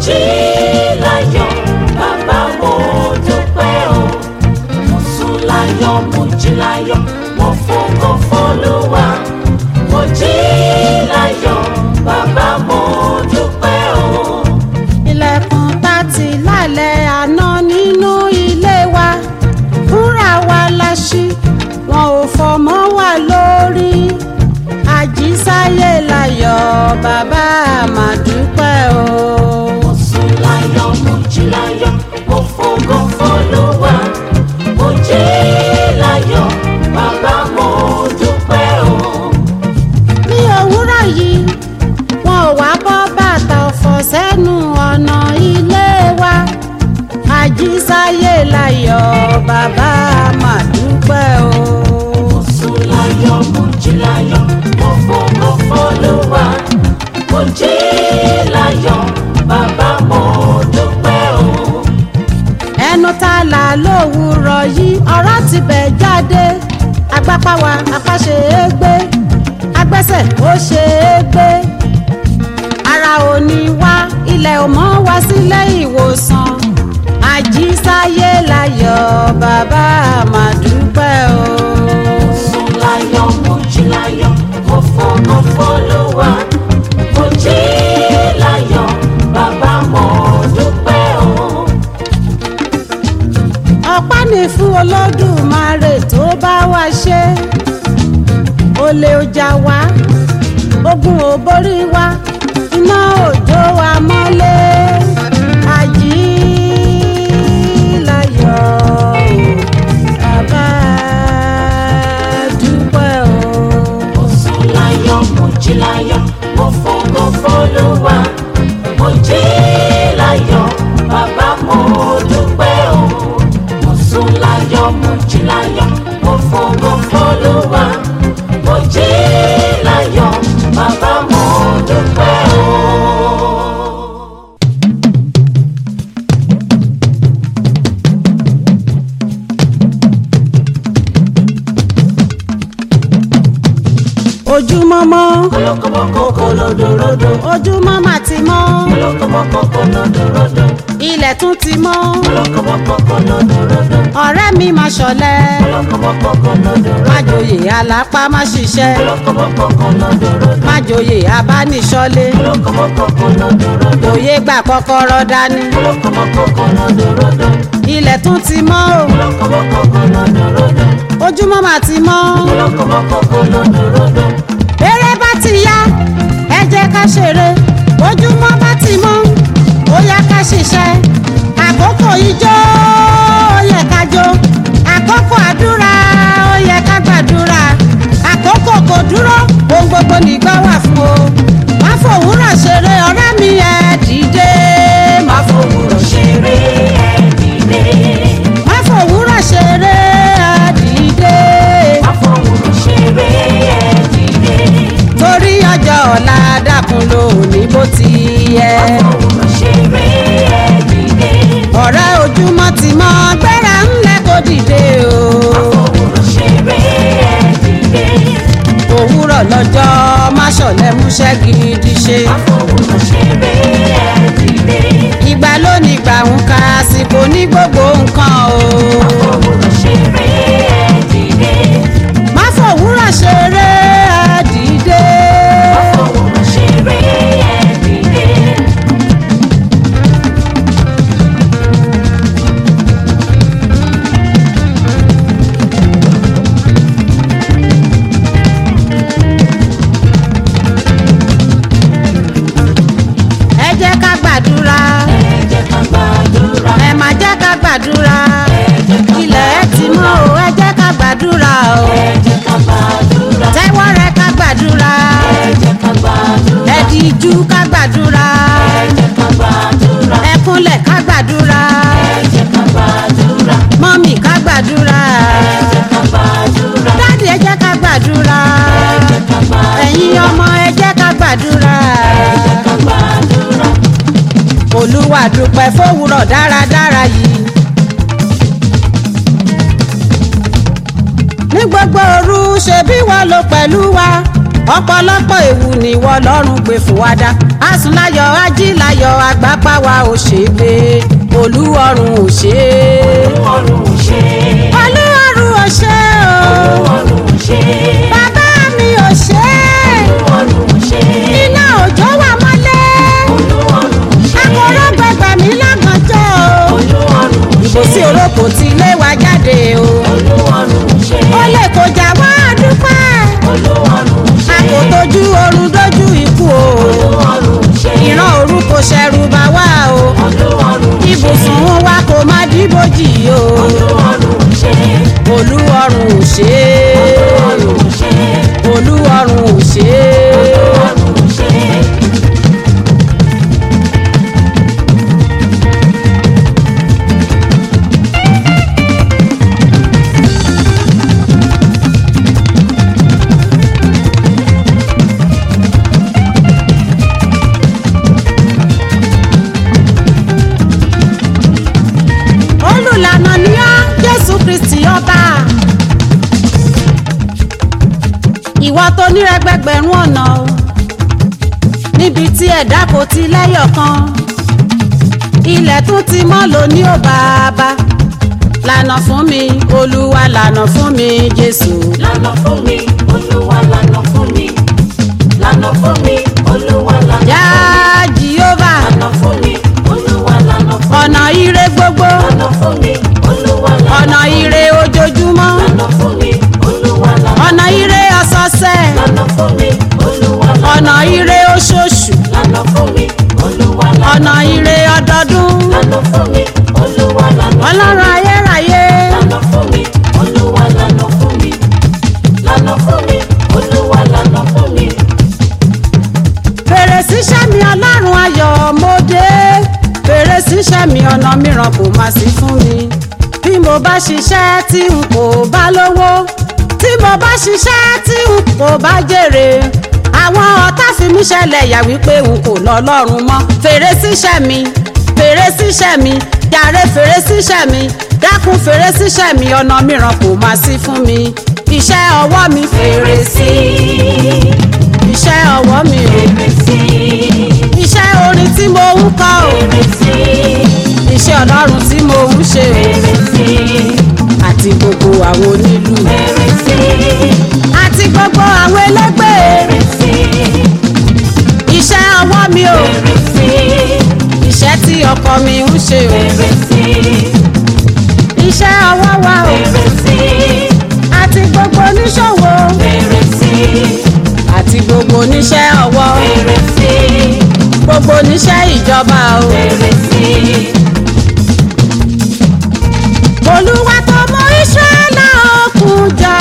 jí láyọ̀ bàbá mo dúpẹ́ o mo sùn láyọ̀ mo jí láyọ̀ mo fògo f'Olúwa mo jí láyọ̀ bàbá mo dúpẹ́ o. ilẹ̀kùn tá ti lálẹ́ àná nínú ilé wa fúnra wa la ṣí wọn ò fọmọ́ wa lórí àjísáyé láyọ̀ bàbá àmàdúpẹ́ o. mo sùn láyọ̀ mo jí láyọ̀ mo fògo f'Olúwa mo jí láyọ̀ bàbá mo dúpẹ́ o. ní òwúrọ̀ yìí wọn ò wá bọ́ bàtà ọ̀fọ̀ sẹ́nu ọ̀nà ilé wa àjísáyé láyọ̀ bàbá àmàdúpẹ́ o. mo sùn láyọ̀ mo jí láyọ̀ mo fògo f'Olúwa mo jí láyọ̀ bàbá mo dúpẹ́ o. ẹnu tá a là lówùúrọ̀ yìí ọ̀rọ̀ ti bẹ̀ jáde agbápáwa apá ṣe é gbé agbẹ́sẹ̀ ó ṣe é gbé ara ò ní wá ilẹ̀ ò mọ́ wá sílé ìwòsàn àjísáyé láyọ̀ bàbá àmàdúpẹ́ o. mo sùn láyọ̀ mo jí láyọ̀ mo fògo f'Olúwa mo jí láyọ̀ bàbá mo dúpẹ́ o. ọpẹ́ ní fún olódùmarè tó bá wá ṣe olè ọjà wá ogun ò borí wa iná òjò wa mọ́lé ají láyọ̀ bàbá dúpẹ́ o. mo sùn láyọ̀ mo jí láyọ̀ mo fògo f'Olúwa mo jí láyọ̀ bàbá mo dúpẹ́ o. mo sùn láyọ̀ mo jí láyọ̀ mo fògo f'Olúwa mo jí láyọ̀ bàbá mo dúpẹ́ o. ojúmọ́mọ́ kọlọkọmọkọ kọlọdọrọdọ ojúmọ́ mà ti mọ́ kọlọkọmọkọ kọlọdọrọdọ ilẹ̀ tún ti mọ́ kọlọkọmọkọ kọlọdọrọdọ ọ̀rẹ́ mi máa ṣọ̀lẹ kọlọkọmọkọ kọlọdọrọdọ má joyè alápá má ṣiṣẹ́ kọlọkọmọkọ kọlọdọrọdọ má joyè abániṣọ́lé kọlọkọmọkọ kọlọdọrọdọ òye gbà kọ́kọ́rọ́ dání kọlọkọmọkọ kọlọdọrọdọ ilẹ̀ tún ti mọ́ o kọlọkọmọkọ kọlọdọrọdọ ojúmọ́ mà ti mọ́ kọlọkọmọkọ kọlọdọrọdọ eré bá ti yá ẹ jẹ́ ká ṣeré ojúmọ́ bá ti mọ́ ó yá ká ṣiṣẹ́ àkókò ijó ó yẹ ká jó àkókò àdúrà ó yẹ ká gbàdúrà àkókò kò dúró ohun gbogbo nígbà wà fún o má fòwúrọ̀ ṣeré ọ̀rẹ́ mi ẹ dìde má fòwúrọ̀ ṣeré ẹ dìde má fòwúrọ̀ ṣeré ẹ dìde fòwúrọ̀ ṣeré ẹ dìde torí ọjọ́ ọ̀la dákun lónìí bó ti yẹ. fòwúrọ̀ ṣeré ẹ dìde ọ̀rẹ́ ojúmọ́ ti mọ́ gbéra ńlẹ̀ kó dìde o. fòwúrọ̀ ṣeré ẹ dìde òwúrọ̀ lọ́jọ́ má ṣọ̀lẹ múṣẹ́ gidi ṣe. fòwúrọ̀ ṣeré ẹ dìde ìgbà lónìí gbà ń ka àsìkò ní gbogbo nǹkan o. fòwúrọ̀ ṣeré ẹ dìde má fòwúrọ̀ ṣeré ẹ dìde. fòwúrọ̀ ṣeré ẹ dìde. ẹ jẹ́ ká gbàdúrà ẹ jẹ́ ká gbàdúrà ẹ má jẹ́ ká gbàdúrà ẹ jẹ́ ká ilẹ̀ ẹ ti mọ́ o ẹ jẹ́ ká gbàdúrà o. ẹ jẹ́ ká gbàdúrà tẹ́wọ́ rẹ ká gbàdúrà ẹ jẹ́ ká gbàdúrà ẹ dìjú ká gbàdúrà ẹ jẹ́ ká gbàdúrà ẹ kúnlẹ̀ ká gbàdúrà ẹ jẹ́ ká gbàdúrà mọ́mì ká gbàdúrà ẹ jẹ́ ká gbàdúrà dáàdì ẹ jẹ́ ká gbàdúrà ẹ jẹ́ ká gbàdúrà ẹ̀yin ọmọ ẹ jẹ́ ká gbàdúrà ẹ jẹ́ ká gbàdúrà olúwa dúpẹ́ fówùrọ̀ dáradára yìí. ní gbogbo òru ṣebí wọ́n lò pẹ̀lú wa ọ̀pọ̀lọpọ̀ ewu ni wọ́n lọ́rùn gbé fún wa dá asùnláyọ̀ ajíláyọ̀ àgbápáwa ò ṣe é gbé olúwọ̀run ò ṣe é ọrùn ò ṣe olúwọ̀run ò ṣe é o ọrùn ò ṣe bàbá mi ò ṣe é ọrùn ò ṣe iná òjò wà mọ́lẹ̀ ọrùn ò ṣe akọ̀rọ̀ gbẹgbẹ mi lágànjọ́ o ọrùn ò ṣe ìbùsí orókò tí ilé wa jáde o ọrùn ò ṣe ó lè kọjá wá dúpẹ́ ọrùn ò ṣe a kò tójú oorun dójú ikú o ọrùn ò ṣe ìran òru kò ṣẹ̀rù bà wá o ọrùn ò ṣe ibùsùn wa kò má dìbòjì o ọrùn ò ṣe olúwọ̀run ò ṣe é ọrùn ò ṣe olúwọ̀run ò ṣe é. ọrùn ò ṣe. olùlànà ni ọ́ jésù kristi ọba ìwọ tó nírẹgbẹgbẹ̀rún ọ̀nà o níbi tí ẹ̀dá kò ti lẹ́yọ̀ kan ilẹ̀ tún ti mọ́ lóní ò bàbá lànà fún mi olúwa lànà fún mi jésù lànà fún mi olúwa lànà fún mi lànà fún mi olúwa lànà yá jehova lànà fún mi olúwa lànà fún ọ̀nà ire gbogbo lànà fún mi olúwa lànà ọ̀nà ire ojoojúmọ́ lànà fún mi olúwa lànà ọ̀nà ire ọ̀sọ̀ọ̀sẹ̀ lànà fún mi olúwa lànà ọ̀nà ire oṣooṣù lànà fún mi olúwa lànà ọ̀nà ire ọdọọdún lànà fún mi olúwa lànà ọlọ́run ayérayé lànà fún mi olúwa lànà fún mi lànà fún mi olúwa lànà fún mi fèrè síṣẹ́ mi ọlọ́run ayọ̀ mo dé fèrè síṣẹ́ mi ọ̀nà mìíràn kò má sí fún mi bí mo bá ṣiṣẹ́ tí n kò bá lówó tí mo bá ṣiṣẹ́ tí n kò bá jèrè àwọn ọ̀tá fi mí ṣẹlẹ̀ yà wípé n kò lọ lọ́rùn mọ́ fèrè síṣẹ́ mi fèrè síṣẹ́ mi jàre fèrè síṣẹ́ mi dákun fèrè síṣẹ́ mi ọ̀nà mìíràn kò má sí fún mi iṣẹ́ ọwọ́ mi fèrè sí iṣẹ́ ọwọ́ mi ò fèrè sí iṣẹ́ orin tí mo ń kọ́ ò fèrè sí iṣẹ́ ọlọ́run tí mo ń ṣe ò fèrè sí àti gbogbo àwọn onílù fèrè sí àti gbogbo àwọn ẹlẹ́gbẹ́ fèrè sí iṣẹ́ ọwọ́ mi ò fèrè sí iṣẹ́ tí ọkọ mi ń ṣe ò fèrè sí iṣẹ́ ọwọ́ wa ò fèrè sí àti gbogbo oníṣòwò fèrè sí àti gbogbo oníṣẹ́ ọwọ́ fèrè sí gbogbo oníṣẹ́ ìjọba ò fèrè sí olúwa tó mú Ísírẹ́lì òkun jà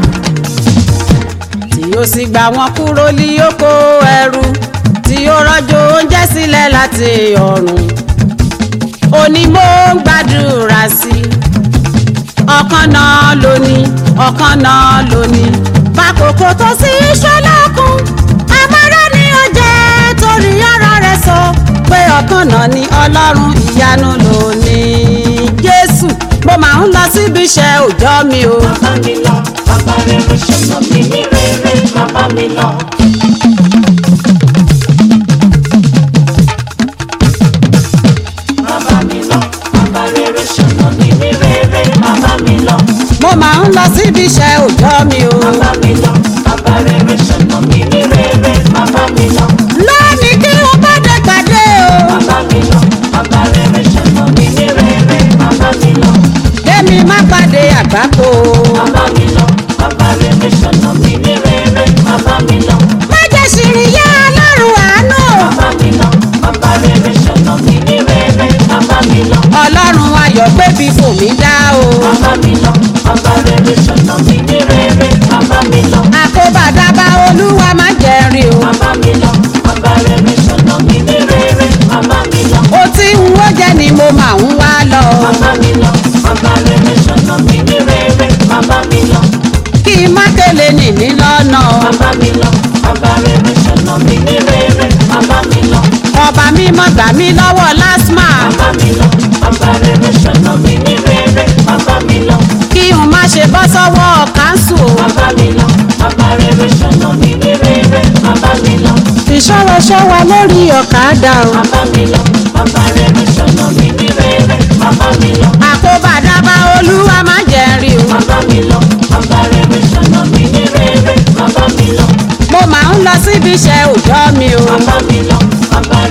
tí ó sì gbà wọ́n kúrò ní oko ẹrú tí ó rọ̀jò oúnjẹ sílẹ̀ láti ọ̀run òní mo ń gbàdúrà sí ọ̀kan náà lóní ọ̀kan náà lóní bákòókò tó sí Ísírẹ́lì òkun amárá ni ó jẹ́ torí ọ̀rọ̀ rẹ̀ sọ pé ọ̀kan náà ni ọlọ́run ìyanu lónìí jésù mo máa ń lọ síbi iṣẹ́ òòjọ́ mi o. bàbá mi lọ bàbá rere ṣọ̀nà mi ní rere bàbá mi lọ. bàbá mi lọ bàbá rere ṣọ̀nà mi ní rere bàbá mi lọ. mo máa ń lọ síbi iṣẹ́ òòjọ́ mi o. bàbá mi lọ bàbá rere ṣọ̀nà mi ní rere bàbá mi lọ. lónìí kí wọ́n bá dé gbàdé o. bàbá mi lọ bàbá rere ṣọ̀nà mi ní rere bàbá mi lọ. kémi má pàdé àgbákò o. bàbá mi lọ bàbá rere ṣọ̀nà mi ní rere bàbá mi lọ. má jẹ́ ṣìrì yá ọlọ́run àánú o. bàbá mi lọ bàbá rere ṣọ̀nà mi ní rere bàbá mi lọ. ọlọ́run ayọ̀ gbébi fò mí dá o. bàbá mi lọ bàbá rere ṣọ̀nà mi ní rere bàbá mi lọ. àkóbàdábà olúwa má jẹ́ rí o. bàbá mi lọ bàbá rere ṣọ̀nà mi ní rere bàbá mi lọ. ó tí ń wó jẹ́ ni mo máa ń wá lọ. bàbá mi lọ bàbá rere ṣọ̀nà mi ní rere bàbá mi lọ. kí n má kélé nìní lọ́nà. bàbá mi lọ bàbá rere ṣọ̀nà mi ní rere bàbá mi lọ. ọba mímọ́ gbà mí lọ́wọ́ lásmà. bàbá mi lọ bàbá rere ṣọ̀nà mi ní rere bàbá mi lọ. kí n má ṣe bọ́ sọ́wọ́ káńsù o. bàbá mi lọ bàbá rere ṣọ̀nà mi ní rere bá mi lọ ìṣòro ṣọwa lórí ọ̀kadà o. má bá mi lọ bàbá rere ṣọ̀nà mi ní rere má bá mi lọ àkóbàdàbà olúwa má jẹ́ rí o. má bá mi lọ bàbá rere ṣọ̀nà mi ní rere má bá mi lọ mo máa ń lọ síbi iṣẹ́ òòjọ́ mi o. má bá mi lọ bàbá